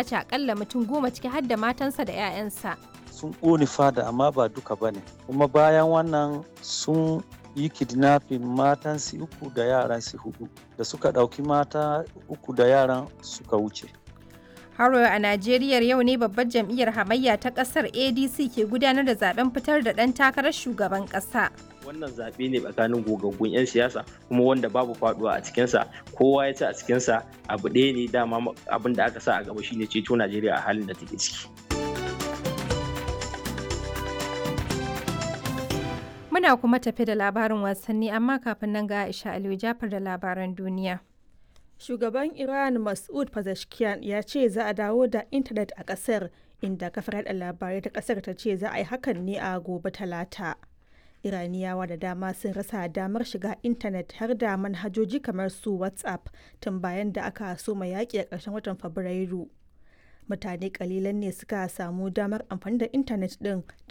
sace akalla mutum goma ciki har da matansa da 'ya'yansa. sun ƙone fada amma ba duka ba ne kuma bayan wannan sun yi kidnapping matan su uku da yaran su hudu da suka ɗauki mata uku da yaran suka wuce Haro a Najeriya yau ne babbar jam'iyyar hamayya ta ƙasar ADC ke gudanar da zaben fitar da ɗan takarar shugaban ƙasa. wannan zaɓe ne tsakanin gogaggun 'yan siyasa kuma wanda babu faduwa a cikinsa kowa ya ci a cikinsa abu ɗaya ne dama abin da aka sa a gaba shine ceto najeriya a halin da take ciki Muna kuma tafi da labarin wasanni amma kafin nan ga Aisha Aliyu Jafar da labaran duniya. Shugaban Iran Mas'ud Pezeshkian ya ce za a dawo da intanet a ƙasar inda kafar yaɗa labarai ta ƙasar ta ce za a yi hakan ne a gobe talata. Iraniyawa da dama sun rasa damar shiga intanet har da manhajoji kamar su WhatsApp tun bayan da aka soma yaƙi a ƙarshen watan Fabrairu. Mutane kalilan ne suka samu damar amfani da intanet ɗin